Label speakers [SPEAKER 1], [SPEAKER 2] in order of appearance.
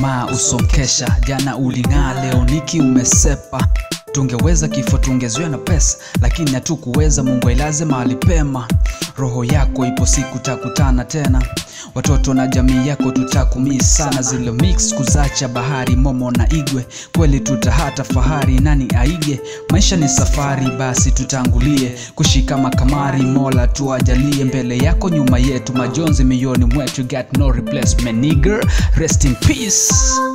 [SPEAKER 1] tamaa usonkesha jana uling'aa leo niki umesepa tungeweza kifo tungezuia na pesa lakini hatukuweza mungu ailaze mahali pema roho yako ipo siku takutana tena watoto na jamii yako tutakumii sana zile mix kuzacha bahari momo na igwe kweli tutahata fahari nani aige maisha ni safari basi tutangulie kushika makamari mola tuajalie mbele yako nyuma yetu majonzi miyoni mwetu got no replacement nigger rest in peace